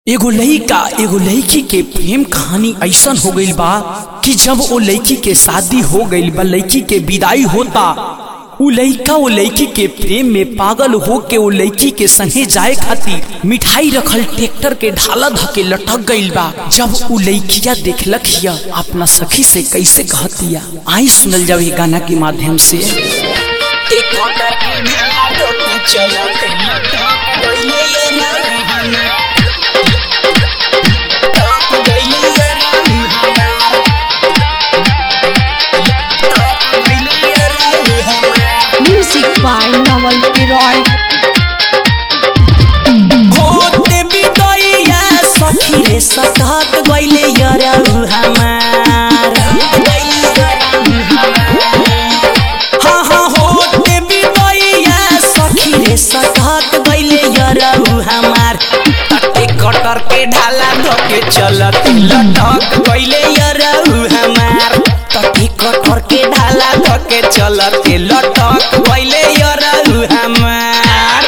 एगो लइका एगो लइकी के प्रेम कहानी ऐसन हो गईल बा कि जब वो लइकी के शादी हो गईल बा लइकी के विदाई होता उ लइका वो लइकी के प्रेम में पागल हो के वो लइकी के संगे जाए खातिर मिठाई रखल ट्रैक्टर के ढाला धके लटक गईल बा जब उ लइकिया देखलक हिया अपना सखी से कैसे कहतिया आई सुनल जाओ ये गाना के माध्यम से Music by Naval Piroy. होते बिदैया सखी रे सटक गइले यरौ हमार हाँ हाँ होते बिदैया सखी रे सटक गइले यरौ हमार तटे कटर के ढाला धके चलत लटक गइले यरौ हमार तटे कटर के ढाला धके चलत लटक गइले यरौ हमार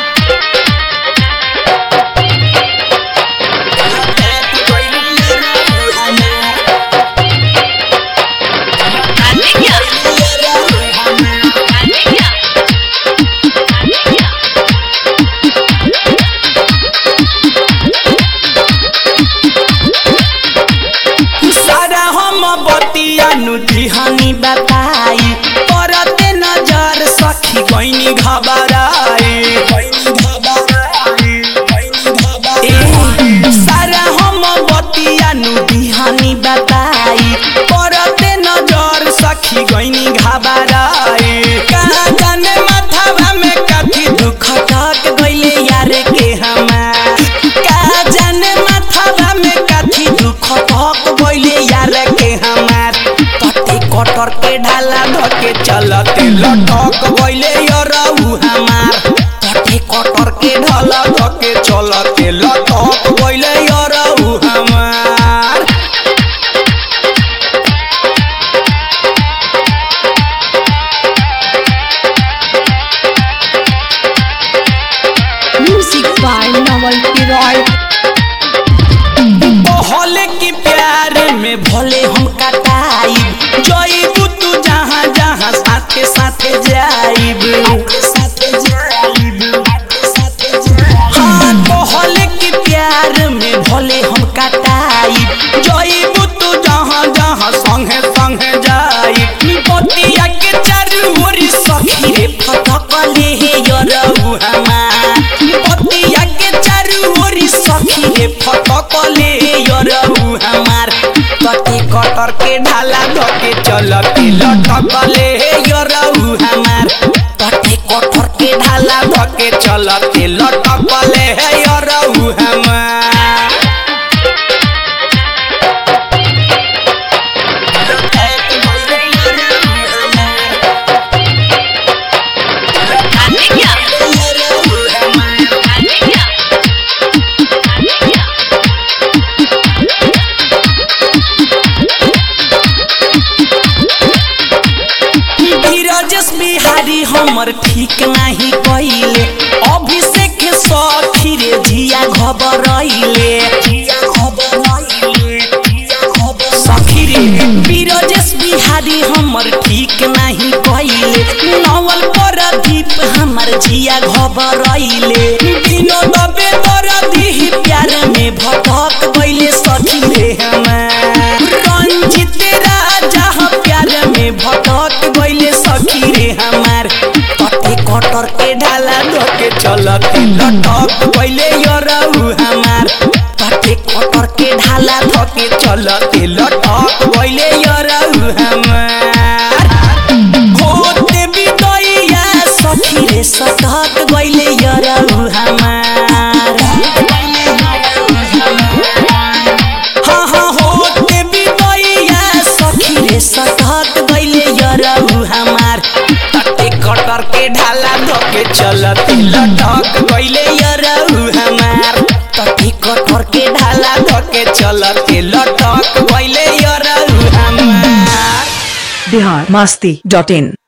सारा हम बतिया नुतिहानी बताई परते नजर सखी गईनी घबराई ए, सारा हम बतिया नुतिहानी बताई परते नजर सखी गईनी घबराई कहाँ जाने माथावा में कथी दुख टक गइले यार के हमार कहाँ जाने माथावा में कथी दुख टक गइले यार के हमार कटे कटर के ढाला धके चलते लटक गइले यरौ हमार कटे कटर के ढाला धके चलते लटक गइले यरौ हमार Music by Naval Piroy. भले की प्यार में भले हम कटाई जईबू तू जहाँ जहाँ साथे साथे जाइब हाँ भले की प्यार में भले हम कटाई जईबू तू जहाँ जहाँ संगे संगे जाइब बतिया के चारू ओरी सखी रे फटकले हे यरौ हमार बतिया के चारू ओरी सखी रे फटकले यरौ हमार कटे कटर के ढाला धके चलते लटकले हे यरौ हमार कटे कटर के ढाला धके चलते लटकले हे यरौ हमार धीरजस बिहारी हमर ठीक नाही कइले अभिषेक सखी रे जिया घबरइले सखी रे बीरजस बिहारी हमर ठीक नाही कइले नवल पर दीप हमर जिया घबरइले विनोद बेदर दी प्यार में भटक गइले सखी रे हमार रंजित राजा प्यार में भटक गइले सखी रे हमार कटे कटर के ढाला धके चलते लटक गइले यरौ हमार कटे कटर के ढाला धके चलते लटक गइले यरौ हमार होते बिदैया सखी रे सटक गइले यरौ हमार हाँ हाँ होते बिदैया सखी रे सटक गइले यरौ हमार तटे कटर के ढाला धके चलते लटक गइले यरौ हमार तटे कटर के ढाला धके चलते लटक गइले यरौ हमार बिहार मस्ती डॉट इन